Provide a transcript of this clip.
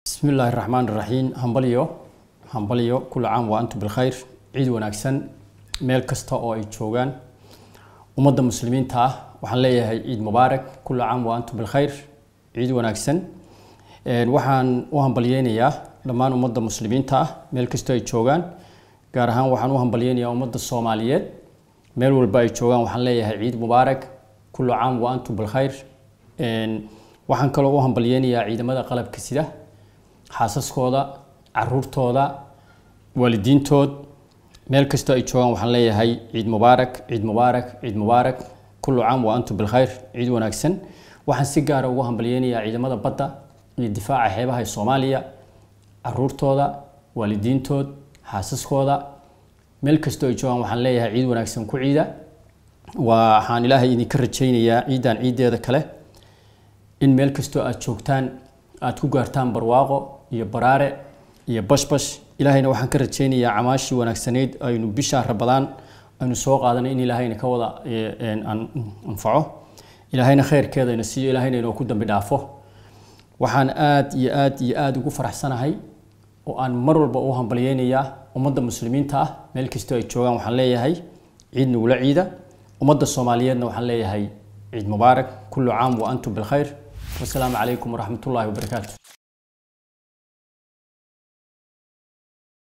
bismi illaahi raxmaan raxiim hambalyo hambalyo kula caam wa antum bilkhayr ciid wanaagsan meel kasta oo ay joogaan ummadda muslimiinta ah waxaan leeyahay ciid mubaarak kula caam wa antum bilkhayr ciid wanaagsan waxaan u hambalyeynayaa dhammaan ummadda muslimiinta ah meel kastoo ay joogaan gaar ahaan waxaan u hambalyeynayaa ummadda soomaaliyeed meel walba ay joogaan waxaan leeyahay ciid mubaarak kula caam wa antum bilkhayr waxaan kaloo u hambalyeynayaa ciidamada qalabka sida xaasaskooda caruurtooda waalidiintood meel kastoo ay joogaan waxaan leeyahay ciid mubaarak ciid mubaarak ciid mubaarak kullu caam wa antum bilkhayr ciid wanaagsan waxaan si gaara ugu hambalyeynayaa ciidamada badda iyo difaaca xeebaha ee soomaaliya caruurtooda waalidiintood xaasaskooda meel kastoo ay joogaan waxaan leeyahay ciid wanaagsan ku ciida waxaan ilaahay idinka rajaynayaa ciidan ciideeda kale in meel kastoo aad joogtaan aad ku gaartaan barwaaqo iyo baraare iyo bashbash ilaahayna waxaan ka rajaynayaa camaashii wanaagsaneyd aynu bishaa rabadaan aynu soo qaadanay in ilaahayna ka wada anfaco ilaahayna khayrkeeda ina siiyo ilaahayna inoo ku dambi dhaafo waxaan aad iyo aad iyo aada ugu faraxsanahay oo aan mar walba u hambalyeynayaa ummadda muslimiinta ah meel kastoo ay joogaan waxaan leeyahay ciid nagula ciida ummadda soomaaliyeedna waxaan leeyahay ciid mubaarak kullu caam wa antum bilkhayr wasalaamu calaykum waraxmat ullaahi wabarakaatu